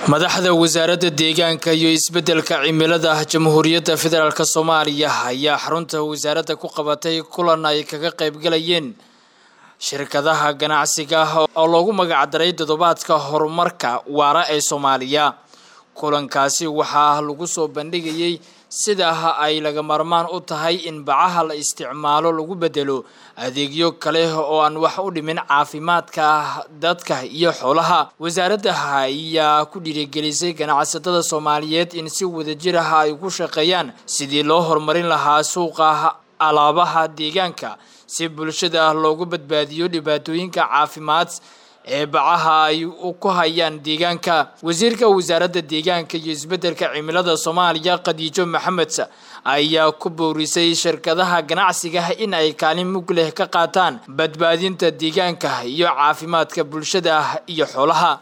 madaxda wasaaradda deegaanka iyo isbeddelka cimilada jamhuuriyadda federaalk soomaaliya ayaa xarunta wasaaradda ku qabatay kulan ay kaga qaybgalayeen shirkadaha ganacsiga oo loogu magacdaray toddobaadka horumarka waara ee soomaaliya kulankaasi waxaa lagu soo bandhigayay sidaa ay laga maarmaan u tahay in bacaha la isticmaalo lagu bedelo adeegyo kale oo aan wax u dhimin caafimaadka dadka iyo xoolaha wasaaradda ayaa ku dhiirigelisay ganacsatada soomaaliyeed in si wadajir ah ay ku shaqeeyaan sidii loo horumarin lahaa suuqa alaabaha deegaanka si bulshada loogu badbaadiyo dhibaatooyinka caafimaad ee bacaha ay ku hayaan deegaanka wasiirka wasaaradda deegaanka iyo isbeddelka cimilada soomaaliya khadiijo maxamed ayaa ku boorisay shirkadaha ganacsiga in ay kaalin mug leh ka qaataan badbaadinta deegaanka iyo caafimaadka bulshada iyo xoolaha